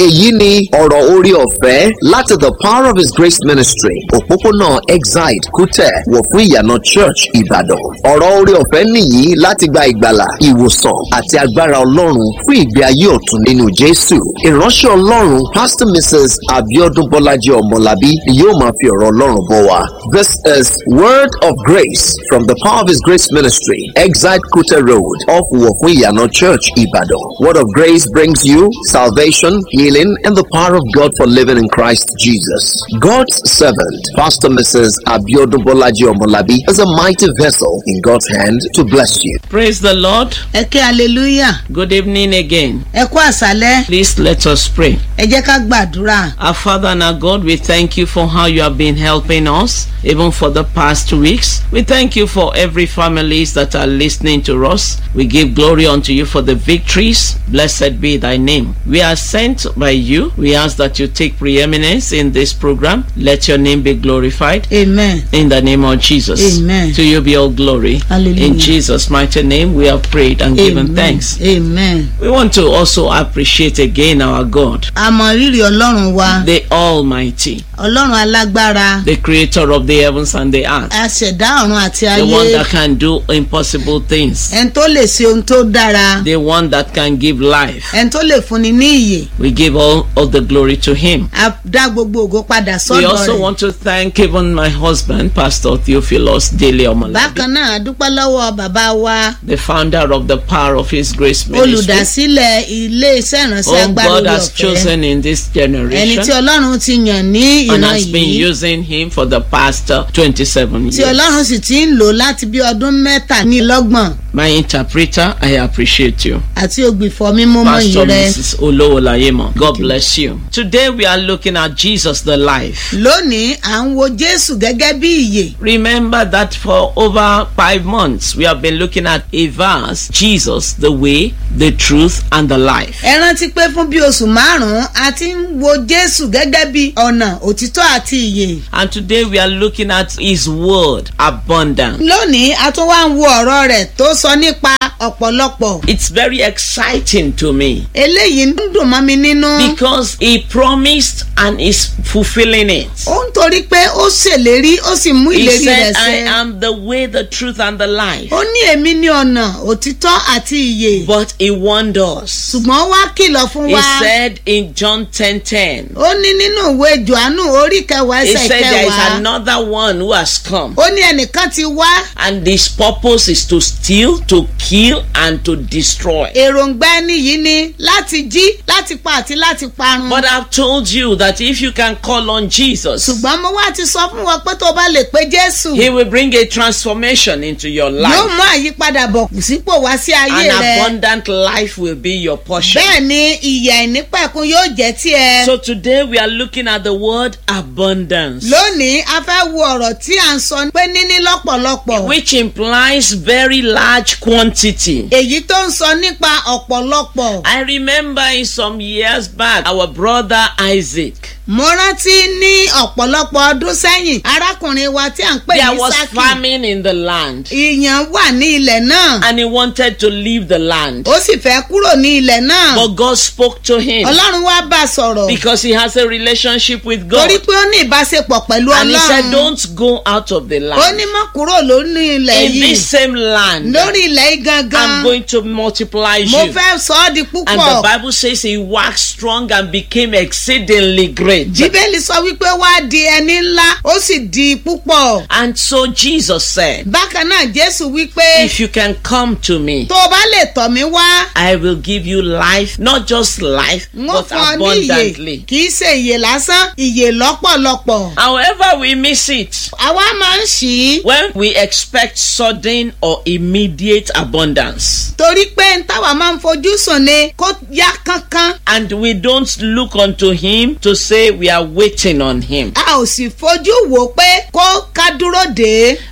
èyí ni ọ̀rọ̀ orí ọ̀fẹ́ láti the power of his grace ministry òpópónà exide kútẹ̀ wọ̀ fún ìyànà church ìbàdàn ọ̀rọ̀ orí ọ̀fẹ́ nìyí láti gba ìgbàlà ìwòsàn àti agbára ọlọ́run fún ìgbé ayé ọ̀tun nínú jésù ìránṣẹ́ ọlọ́run pastor mrs abiodun bọ́lájí ọmọlábí ni yóò máa fi ọ̀rọ̀ ọlọ́run bọ̀ wá this is word of grace from the power of his grace ministry exide kútẹ̀ road off wọ̀ fún ìyànà church ìbàdàn word of grace brings you salvation healing and the power of god for living in christ jesus god's servant pastor mrs abiodun bọ́lájí ọmọlábí is a mighty vessel in god's hand to bless you Praise the Lord. ẹ ké hallelujah Good evening again. ẹ kú àṣálẹ́ Please let us pray. ẹ jẹ́ ká gbàdúrà Our Father and our God, we thank you for how you have been helping us, even for the past weeks. We thank you for every families that are listening to us. We give glory unto you for the victories. Blessed be thy name. We are sent by you. We ask that you take preeminence in this program. Let your name be glorified. amen In the name of Jesus. Amen. To you be all glory. Hallelujah. In Jesus' mighty name, we have prayed and given amen thanks. amen We want to also appreciate again our God, a mọ rírì ọlọ́run wa the Almighty, ọlọ́run alágbára the creator of the heavens and the earth, aṣẹ̀dá ọ̀run àti the ayé one that can do impossible things, ẹni tó lè ṣe ohun tó dára the one that can give life. ẹni tó lè fúnni ní ìyè We give all of the glory to him. a dá gbogbo ògo padà We sọ́dọ̀ also rẹ̀ want to thank even my husband, Pastor Theophilus Dele Omolabi, bákan náà a dúpẹ́ lọ́wọ́ bàbá wa the founder of the Power of His Grace Ministry, olùdásílẹ̀ ilé iṣẹ́ ìránṣẹ́ whom agbára God orí has ọ̀fẹ́ chosen in this ẹni tí generation ọlọ́run ti yàn ní and ìran has been yìí using him for the past uh, 27 tí years. ọlọ́run sì ti ń lò láti bí ọdún mẹ́tàlélọ́gbọ̀n My interpreter, I appreciate you. àti ògbìfọ̀ mímọ́ mọ́ Pastor yìí rẹ. Mrs. Olowolayemo. God bless you. Today we are looking at Jesus the life. lónìí à ń wo jésù gẹ́gẹ́ bí ìyè Remember that for over five months we have been looking at a verse, Jesus, the way, the truth, and the life. ẹ rántí pé fún bí oṣù márùn-ún a ti ń wo jésù gẹ́gẹ́ bí ọ̀nà òtítọ́ àti ìyè And today we are looking at his word, abundant. lónìí a tún wá ń wo ọ̀rọ̀ rẹ̀ tó sọ nípa ọ̀pọ̀lọpọ̀ It's very exciting to me eléyìí ń dùn mọ́ mi nínú because he promised and is fulfilling it. ó ń torí pé ó ṣèlérí ó sì mú He ìlérí rẹ̀ said, I ṣẹ am the way, the truth, and the life. ó ní èmi ní ọ̀nà òtítọ́ àti ìyè But he warned us. ṣùgbọ́n wá kìlọ̀ fún He wa said in John 10 10, ó ní nínú ìwé johannu orí kẹwàá He ẹsẹ̀ said there is kẹwàá another one who has come, ó ní ẹnìkan ti wá and his purpose is to steal, to kill, and to destroy. èròǹgbà ẹni yìí ni láti jí láti pa àti láti parun. But I've told you that if you can call on Jesus, ṣùgbọ́n mo wá ti sọ fún wọn pé tó bá lè pe jésù He will bring a transformation into your yóò life. mú àyípadà bọ̀ sípò wá sí ayé An rẹ. abundant life will be your portion. bẹ́ẹ̀ ni ìyà ìnípẹ̀kun yóò jẹ́ tiẹ̀. So today we are looking at the word abundance, lónìí a fẹ́ wo ọ̀rọ̀ tí à ń sọ pé níní lọ́pọ̀lọpọ̀. which implies very large quantity. èyí tó ń sọ nípa ọ̀pọ̀lọpọ̀. I remember in some years back, our brother Isaac, mo rántí ní ọ̀pọ̀lọpọ̀ ọdún sẹ́yìn arákùnrin wa tí à ń pè there ní was sákì. famine in the land, ìyàn wà ní ilẹ̀ náà. and he wanted to leave the land. ó sì fẹ́ kúrò ní ilẹ̀ náà. But God spoke to him ọlọ́run wá bá a sọ̀rọ̀. because he has a relationship with God. torí pé ó ní ìbáṣepọ̀ pẹ̀lú And he said, ọlọ́run. Don't go out of the ó land. ní mọ́ kúrò lórí ilẹ̀ In yìí this same land, lórí ilẹ̀ yìí gangan. I'm going to multiply mo you. fẹ́ sọ ọ́ di And the púpọ̀. Bible says he waxed strong and became exceedingly great. bíbélì sọ wípé wá di ẹni ńlá ó sì di púpọ̀. And so Jesus said, bákan náà jésù wípé If you can come to me, tó o bá lè tọ̀ mí wá I will give you life, not just life, wọ́n but fún ọ ní ìyè abundantly. kì í ṣe ìyè lásán ìyè lọ́pọ̀lọpọ̀. However, we miss it àwa máa ń ṣí i when we expect sudden or immediate abundance. torí pé n táwa máa ń fojú sùn ni kó yá kánkán And we don't look unto him to say we are waiting on him. a ò sì fojú wò ó pé kó ká dúró dé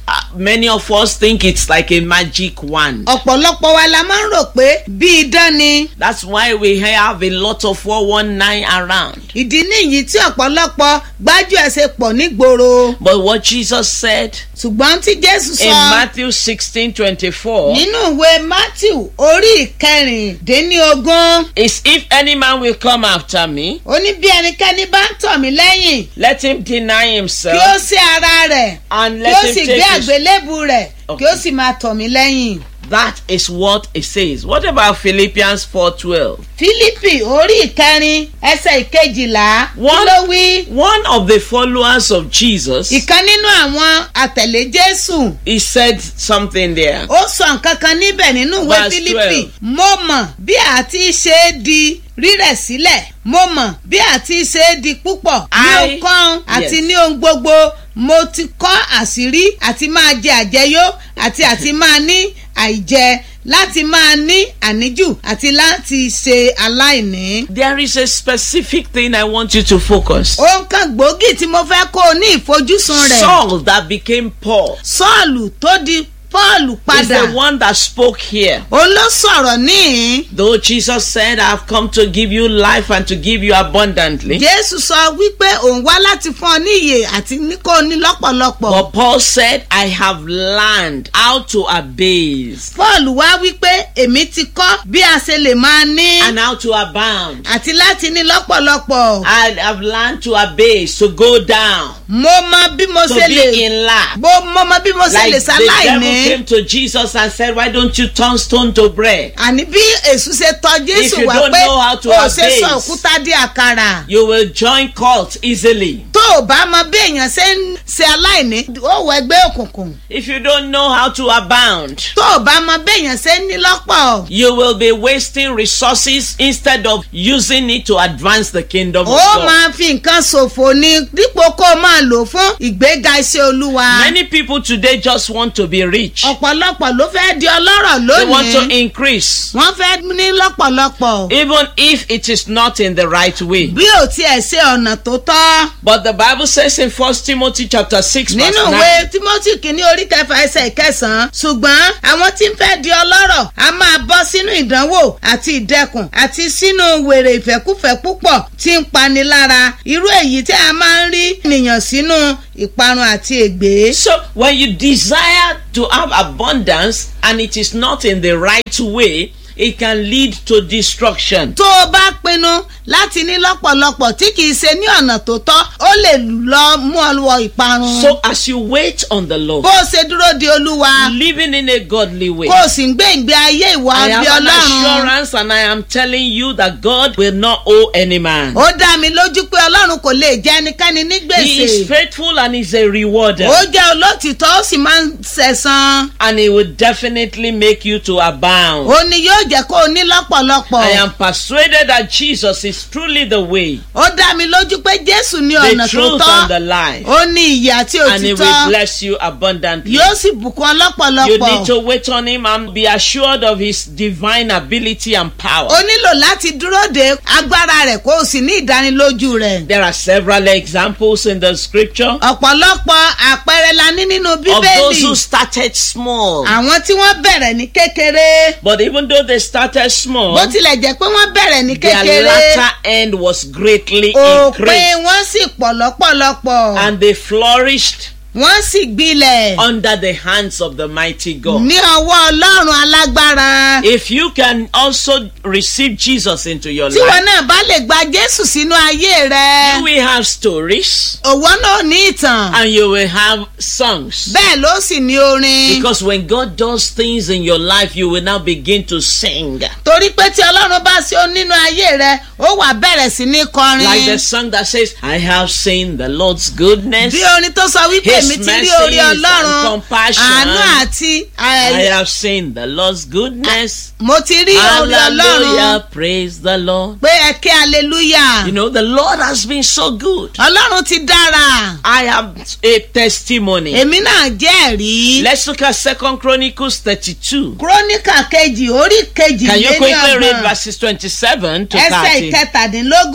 Uh, many of us think it's like a magic wand. ọ̀pọ̀lọpọ̀ wa la máa ń rò pé bí idán ni That's why we have a lot of 419 around. ìdí nìyí tí ọ̀pọ̀lọpọ̀ gbájú ẹ̀ ṣe pọ̀ nígboro But what Jesus said ṣùgbọ́n tí jésù in sọ Matthew 16 24 nínú ìwé matthew orí ìkẹrìndínlógún is if any man will come after me, ó ní bí ẹnikẹ́ni bá ń tọ̀ mí lẹ́yìn let him deny kí ó himself sí ara rẹ̀ and kí let ó him sì gbé take his àgbélébù rẹ̀ kí ó Okay. sì máa tọ̀ mí lẹ́yìn. That is what it says. What about Philippians 4:12? fílípì orí ìkẹrin ẹsẹ̀ ìkejìlá kí One- ló wí. One of the followers of Jesus, ìkan nínú àwọn àtẹ̀lé jésù he said something there. ó sọ nǹkan kan níbẹ̀ nínú ìwé Verse fílípì 12. mo mọ̀ bí àti ṣe é di rírẹ̀ sílẹ̀ mo mọ̀ bí àti ṣe é di púpọ̀ ní I- ọkàn àti Yes. ní ohun gbogbo mo ti kọ́ àṣírí àti máa jẹ àjẹyó àti àti máa ní àìjẹ láti máa ní àníjù àti láti ṣe aláìní. There is a specific thing I want you to focus. ohun kan gbòógì tí mo fẹ́ kó o ní ìfojúsùn rẹ̀. Saul that became Paul sọ́ọ̀lù tó di pọ́ọ̀lù is padà the one that spoke here. òun ló sọ̀rọ̀ níhìn. Though Jesus said, I've come to give you life and to give you abundantly. jésù sọ wípé òun wá láti fún ọ ní ìyè àti ní kó o ní lọ́pọ̀lọpọ̀. But Paul said, I have learned how to abase paul wá wípé èmi ti kọ́ bí a ṣe lè máa ní and how to abound. àti láti ní lọ́pọ̀lọpọ̀. I have learned to abase, to go down, mo mọ bí mo to ṣe be lè in lack. mo mo mọ bí mo ṣe Like lè the devil ṣaláìní. came to Jesus and said, Why don't you turn stone to bread? àní bí èṣù ṣe tọ If jésù you wá don't pé know how to o ṣe sọ abase. òkúta di àkàrà. You will join cult easily. tó o bá mọ bí èèyàn ṣe ń ṣe aláìní ó wọ ẹgbẹ́ òkùnkùn. If you don't know how to abound, tó o bá mọ bí èèyàn ṣe ń ní lọ́pọ̀. you will be wasting resources instead of using it to advance the kingdom of ó God. máa fi nǹkan ṣòfò ni dípò kó o máa lò fún ìgbéga iṣẹ́ olúwa. Many people today just want to be rich. ọ̀pọ̀lọpọ̀ ló fẹ́ di ọlọ́rọ̀ They want to lónìí. increase, wọ́n fẹ́ ní lọ́pọ̀lọpọ̀. even if it is not in the right way. bí ò tiẹ̀ ṣe ọ̀nà tó tọ́. But the Bible says in 1 Timothy chapter 6 verse nínú 9, ìwé timothy kìíní orí kẹfà ẹsẹ̀ ìkẹsàn-án ṣùgbọ́n àwọn tí ń fẹ́ di ọlọ́rọ̀ a máa bọ́ sínú ìdánwò àti ìdẹkùn àti sínú wèrè ìfẹ́kúfẹ́ púpọ̀ tí ń pani lára irú èyí tí a máa ń rí ènìyàn sínú ìparun àti ègbé. So when you desire to have abundance and it is not in the right way, it can lead to destruction. tó o bá pinnu láti ní lọ́pọ̀lọpọ̀ tí kìí ṣe ní ọ̀nà tó tọ́ ó lè lọ mú ọ wọ ìparun. So as you wait on the Lord, bó o ṣe dúró di olúwa living in a godly way, kó o sì ń gbé ìgbé ayé ìwà I bí have an ọlọ́run. assurance and I am telling you that God will not owe any man. ó dá mi lójú pé ọlọ́run kò lè jẹ́ ẹnikẹ́ni ní He is gbèsè. faithful and is a rewarder. ó jẹ́ olótìtọ́ ó sì máa ń sẹ̀san. And he will definitely make you to abound. ó ní yóò jẹ́ kó o ní lọ́pọ̀lọpọ̀. I am persuaded that Jesus is truly the way, ó dá mi lójú pé jésù ní the ọ̀nà tó truth and the tọ́. life. ó ní ìyè àti And he will òtítọ́. bless you abundantly. yóò sì bùkún ọ You lọ́pọ̀lọpọ̀. need to wait on him and be assured of his divine ability and power. ó nílò láti dúró de agbára rẹ̀ kó o sì ní ìdánilójú rẹ̀. There are several examples in the scripture ọ̀pọ̀lọpọ̀ àpẹẹrẹ la ní nínú of those who bíbélì. started small. àwọn tí wọ́n bẹ̀rẹ̀ ní kékeré. But even though they started small, bó tilẹ̀ jẹ́ pé wọ́n bẹ̀rẹ̀ ní their kékeré. latter end was greatly òpin increased. wọn sì pọ̀ lọ́pọ̀lọpọ̀. And they flourished wọ́n sì gbilẹ̀ under the hands of the mighty God. ní ọwọ́ ọlọ́run alágbára. If you can also receive Jesus into your tí wọn life, náà bá lè gba jésù sínú ayé rẹ. you will have stories òwò náà ní ìtàn. and you will have songs. bẹ́ẹ̀ ló sì ní orin. Because when God does things in your life, you will now begin to sing. torí pé tí ọlọ́run bá ṣe ó nínú ayé rẹ ó wà bẹ̀rẹ̀ sí ní kọrin. Like the song that says, I have seen the Lord's goodness. bí orin tó sọ wípé His èmi ti rí mercies orí and ọlọ́run compassion. àánú àti I ẹ, have seen the Lord's goodness. mo ti rí orí ọlọ́run Hallelujah. Praise the Lord. pé ẹ kí aleluya You know, the Lord has been so good. ọlọ́run ti dára I have a testimony. èmi náà jẹ́rìí. Let's look at Second Chronicles 32. kúrónìkà kejì orí kejì Can you lé ní quickly read ọgbọ̀n verses 27 to ẹsẹ̀ 30? ìkẹtàdínlógún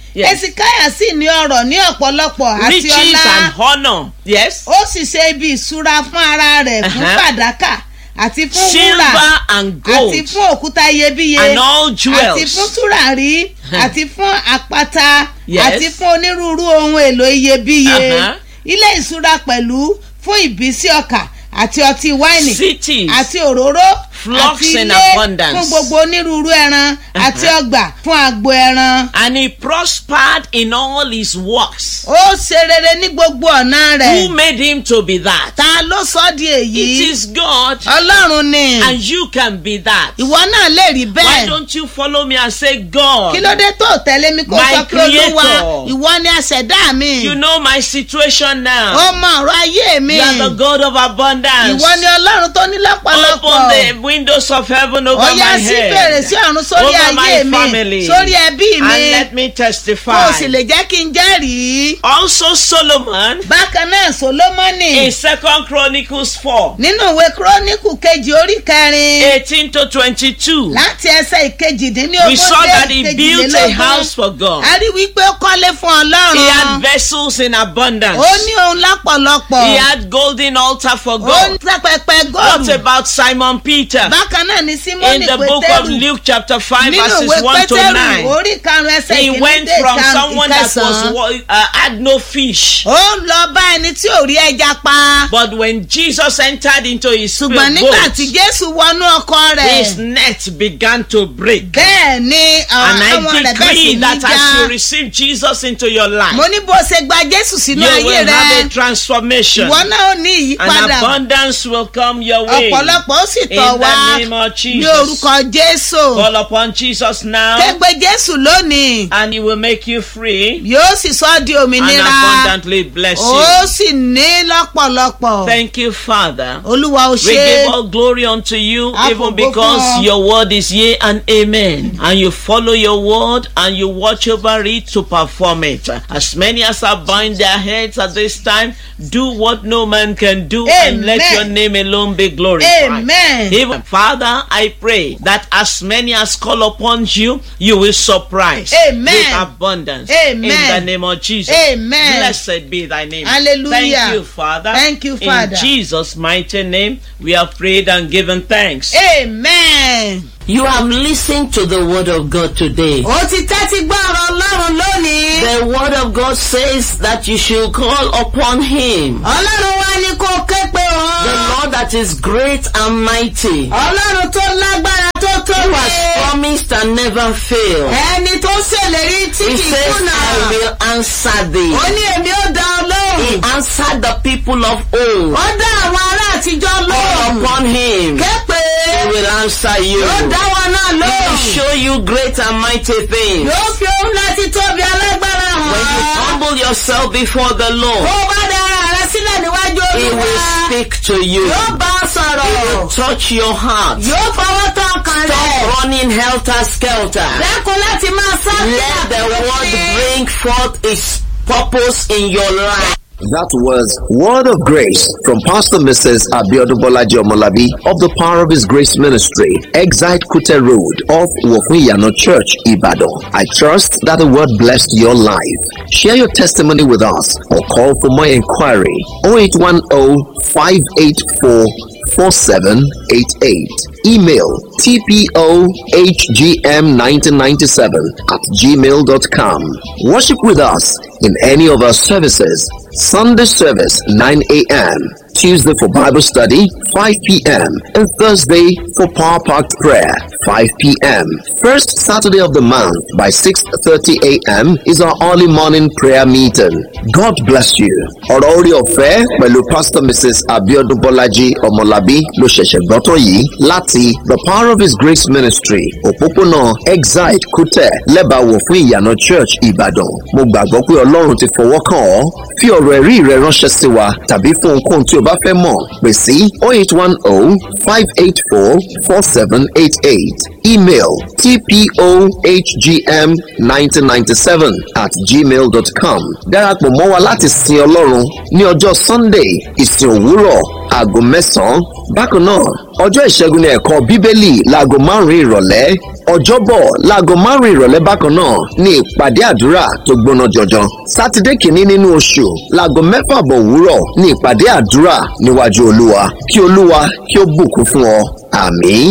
Yes. esikaya sì ní ọrọ̀ ní ọ̀pọ̀lọpọ̀ àti riches ọlá and honor. Yes. ó sì ṣe ibi ìṣúra fún ara rẹ̀ fún Uh-huh. fàdákà àti fún wúrà Silver and àti gold. fún òkúta iyebíye And all àti jewels. fún tùràrí àti fún àpáta Yes. àti fún onírúurú ohun èlò iyebíye Uh-huh. ilé ìṣúra pẹ̀lú fún ìbísí ọkà àti ọtí wáìnì Cities. àti òróró Flocks àti in ilé abundance. fún gbogbo onírúurú ẹran àti ọgbà fún agbo ẹran. And he prospered in all his works. ó ṣe rere ní gbogbo ọ̀nà Who rẹ̀. made him to be that? ta ló sọ di It èyí? is God. ọlọ́run ni. And you can be that. ìwọ náà lè rí Why bẹ́ẹ̀. don't you follow me and say, God, kí ló dé tó tẹ̀lé mi kó My sọ pé olúwa creator. ìwọ ni aṣẹ̀dá mi. you know my situation ó now. mọ ọ̀rọ̀ ayé mi. You are the God of abundance. ìwọ ni ọlọ́run tó ní Open lọ́pọ̀lọpọ̀. the windows of heaven over ó my yá sí head. fèrèsé ọ̀run sórí over ayé my mi family. sórí ẹbí And mi let me kó testify. o sì lè jẹ́ kí n jẹ́rìí. Also Solomon bákan náà solomoni in Second Chronicles 4, nínú ìwé kírónìkù kejì orí kẹrin 18 to 22. láti ẹsẹ̀ ìkejìdínlógún We saw dé that he built a house ìkejìlélógún for God. a rí wípé ó kọ́lé fún He had ọlọ́run vessels in abundance. ó ní ohun lápọ̀lọpọ̀ He had golden altar for ó God. ní pẹpẹ What góòlù about Simon Peter? bákan náà ní In símónì the book of pétérù Luke chapter 5 nínú verses ìwé 1 to pétérù 9. orí karùn-ún ẹsẹ̀ He ìkíní went dé from ìkarùn- someone that was ìkẹsàn-án wa- uh, had no fish. ó ń lọ bá ẹni tí ò rí ẹja pa But when Jesus entered into his ṣùgbọ́n boat, nígbà tí jésù wọnú ọkọ rẹ̀ his net began to break. bẹ́ẹ̀ ni And àwọn I rẹ̀ bẹ́ẹ̀ sì decree ní that já as you receive Jesus into your life, mo ní bó ṣe gba jésù sínú you ayé will rẹ have a transformation. ìwọ náà ó ní And ìyípadà abundance will come your way. ọ̀pọ̀lọpọ̀ ó sì In tọ̀ wá the name of ní Jesus. orúkọ jésù Call upon Jesus now, kẹgbẹ́ jésù lónìí and he will make you free yóò sì sọ ọ́ di and òmìnira abundantly bless ó you. sì ní lọ́pọ̀lọpọ̀ Thank you, Father. olúwa ó We ṣe give all glory unto you, Àfògo even fún because ọ. your word is yea and amen. And you follow your word and you watch over it to perform it. As many as are bowing their heads at this time, do what no man can do and let Amen. your name alone be glorified. amen Even Father, I pray that as many as call upon you, you will surprise Amen. with abundance. Amen. In the name of Jesus. Amen. Blessed be thy name. Hallelujah. Thank you, Father. Thank you, Father. In Jesus' mighty name, we have prayed and given thanks. amen. You have listened to the word of God today. ó ti tẹ́tí gbọ́ ọ̀rọ̀ ọlọ́run lónìí. The word of God says that you should call upon him. ọlọ́run wa ni kó ké pe The òun. Lord that is great and mighty. ọlọ́run tó lágbára tó Who tóbi. has promised and never failed. ẹni tó ṣèlérí tí He kì í says, kùnà. I will answer thee. ó ní èmi ó dá ọ He lóhùn. answered the people of old. ó dá àwọn ará àtijọ́ Call lóhùn. upon him. ké pe. He will answer you. yóò dá wọn náà He will lóhùn. show you great and mighty things. yóò fi ohun láti tóbi alágbára When you hàn. humble yourself before the Lord, ó bá dára rẹ sílẹ̀ níwájú He olúwa. will speak to you. yóò bá ọ He will sọ̀rọ̀. touch your heart. yóò fọwọ́ tán ọkàn rẹ̀. Stop running helter skelter. lẹ́kùn láti máa sá Let the word bring forth its purpose in your life. That was Word of Grace from Pastor Mrs. Abiodun Bolaji Omolabi of the Power of His Grace Ministry, Exite Kute Road off Wofuyano Church, Ibadan. I trust that the word blessed your life. Share your testimony with us or call for more inquiry 0810 584 4788. Email tpohgm1997 at gmail.com. Worship with us in any of our services. Sunday service 9 a.m. Tuesday for Bible study 5 p.m. and Thursday for Power Packed Prayer 5 p.m. First Saturday of the month by 6:30 a.m. is our early morning prayer meeting. God bless you. Ọ̀rọ̀ orí ọ̀fẹ́ pẹ̀lú Pastor Mrs. Abiodun Bolaji Ọmọlábí ló ṣẹ̀ṣẹ̀ gbọ́tọ̀ yìí láti The Power of His Grace Ministry òpópónà Exide Kútẹ̀ lẹ́bàáwò fún ìyànà Church Ìbàdàn. Mo gbàgbọ́ pé Ọlọ́run ti fọwọ́ kàn ọ́. Fi ọ̀rọ̀ ẹ̀rí rẹ ránṣẹ́ sí wa tàbí fún ohunkóhun tí o bá fẹ́ mọ̀ pè sí 0810 584 4788 email tpohgm1997 at gmail.com darapọ̀ mọ́ wa láti sin ọlọ́run ní ọjọ́ sunday ìsìn òwúrọ̀ aago mẹ́sàn-án bákan náà ọjọ́ ìṣẹ́gun ní ẹ̀kọ́ bíbélì láago márùn-ún ìrọ̀lẹ́ ọjọ́bọ̀ láago márùn-ún ìrọ̀lẹ́ bákan náà ní ìpàdé àdúrà tó gbóná jọjọ sátidé kìíní nínú oṣù láago mẹ́fà bọ̀ òwúrọ̀ ní ìpàdé àdúrà níwájú olúwa kí olúwa kí ó bùkún fún ọ àmín.